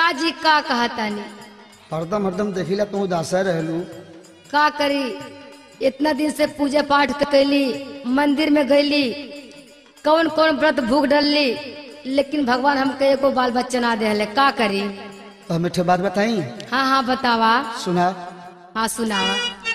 काजी का कहतानी हरदम हरदम देखिला तू उदासा रहलू का करी इतना दिन से पूजा पाठ कैली मंदिर में गईली कौन कौन व्रत भूख डलली लेकिन भगवान हमके एको बाल बच्चा ना दे का करी तो हमें ठे बात बताई हाँ हाँ बतावा सुना हाँ सुनावा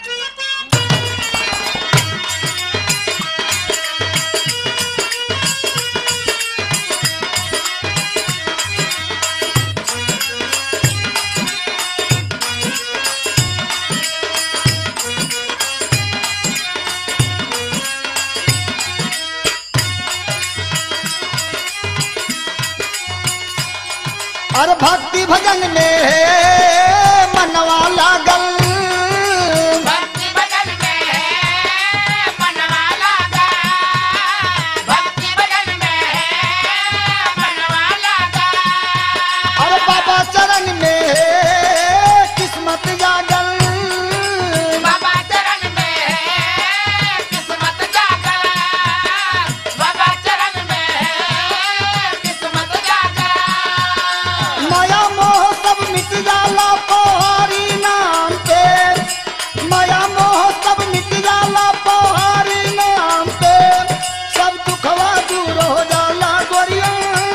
अरे भक्ति भजन में मनवा लागल भक्ति भजन में मनवा लागा भक्ति भजन में मनवा लागा अरे बाबा चरण में किस्मत जागल बाबा चरण में किस्मत जागा बाबा चरण में किस्मत जागा माया मोह सब मिट जाला पहाड़ी नाम पे माया मोह सब मिट जाला पहाड़ी नाम पे सब दुखवा दूर हो जाला गोरिया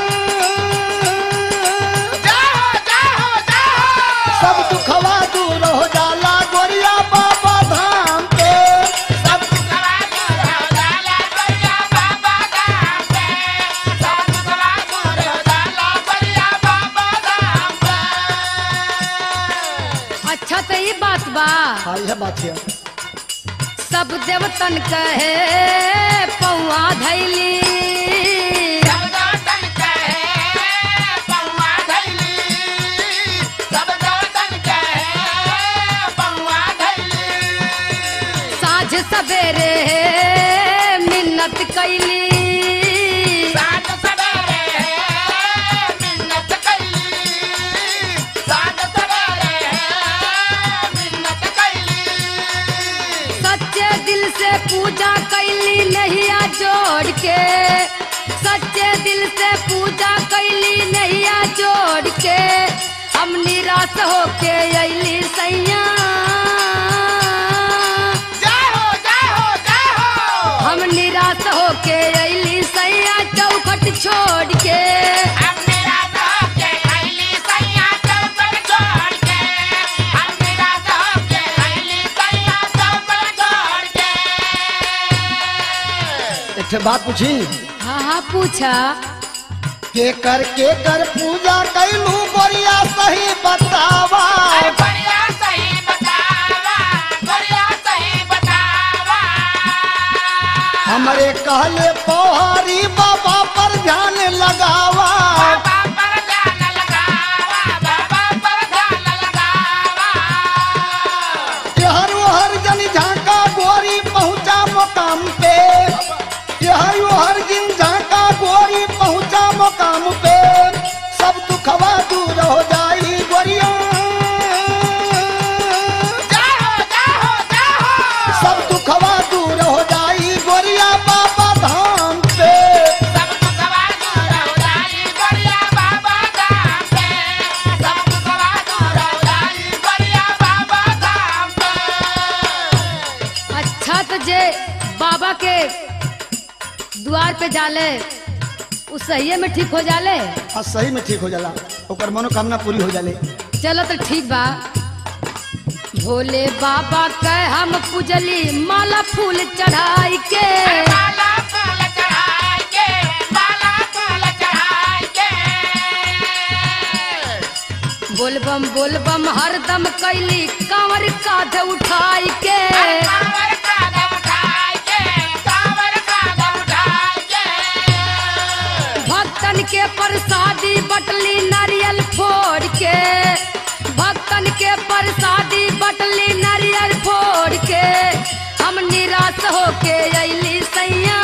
जाओ जाओ जाओ सब दुखवा दूर हो जाला गोरिया बाबा धाम पे सब दुखवा दूर हो जाला बढ़िया बाबा धाम पे सब दुखवा दूर हो जाला बढ़िया बाबा धाम पे अच्छा तो ये बात बा हाँ यह बात है सब देवतन कहे पौआ धैली सब दौतन कहे पौआ धैली सब दौतन कहे पौआ धैली साझ सवेरे मिन्नत कैली सात सवेरे मिन्नत कैली सात सवेरे मिन्नत कैली सच्चे दिल से पूजा कैली नैया जोड़ के सच्चे दिल से पूजा कैली नैया जोड़ के हम निराश होके अली सैया जाओ जाओ जाओ हम निराश होके अली सैया चौखट छोड़ के हम मेरा के खैली सैया चौपट छोड़ के हम मेरा के खैली सैया चौपट छोड़ के एक ठे बात पूछी हाँ हाँ पूछा के कर के कर पूजा कैलू गोरिया सही बतावा अरे बढ़िया सही बतावा बढ़िया सही बतावा हमरे कहले पहाड़ी बाबा पर ध्यान लगावा बाबा पर ध्यान लगावा बाबा पर ध्यान लगावा हर हर जन झांका गोरी पहुंचा मुकाम पे हर हर जिन झांका गोरी पहुंचा मुकाम पे सब दुखवा दूर हो जाई गोरिया जाओ जाओ जाओ सब दुखवा दूर हो जाई गोरिया बाबा धाम पे सब दुखवा दूर हो जाई बढ़िया बाबा धाम पे सब दुखवा दूर हो जाई बढ़िया बाबा धाम पे अच्छा तो जे बाबा के द्वार पे जाले उ सही में ठीक हो जाले हाँ सही में ठीक हो जाला ओकर मनोकामना पूरी हो जाले चलो तो ठीक बा भोले बाबा के हम पूजली माला फूल चढ़ाई के माला फूल चढ़ाई के माला फूल चढ़ाई के बोलबम बोलबम हरदम कैली कांवर कांध उठाई के कांवर कांधा उठाई के कांवर कांधा उठाई के भक्तन के प्रसादी बटली नारियल फोड़ के भक्तन के प्रसादी बटली नारियल फोड़ के हम निराश होके अली सैया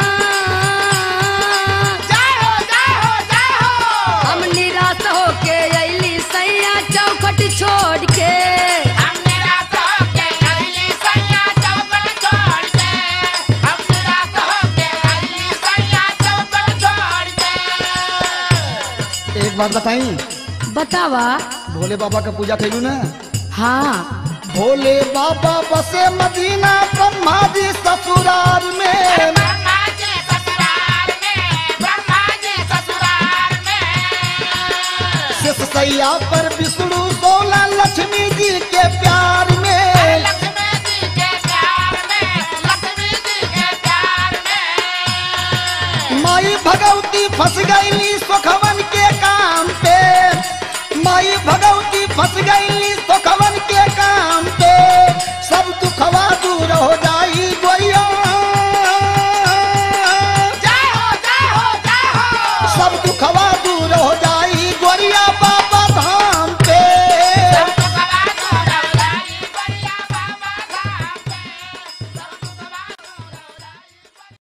जाओ जाओ जाओ हम निराश होके अली सैया चौखट छोड़ के हम निराश होके अगली सैया चौपट छोड़ के हम निराश होके अगली सैया चौपट छोड़ के एक बात बताई बतावा भोले बाबा का पूजा कैलू ना हाँ भोले बाबा बसे मदीना ब्रह्मा जी ससुराल में ब्रह्मा जी ससुराल में ब्रह्मा जी ससुराल में शेष सैया पर विष्णु सोलह लक्ष्मी जी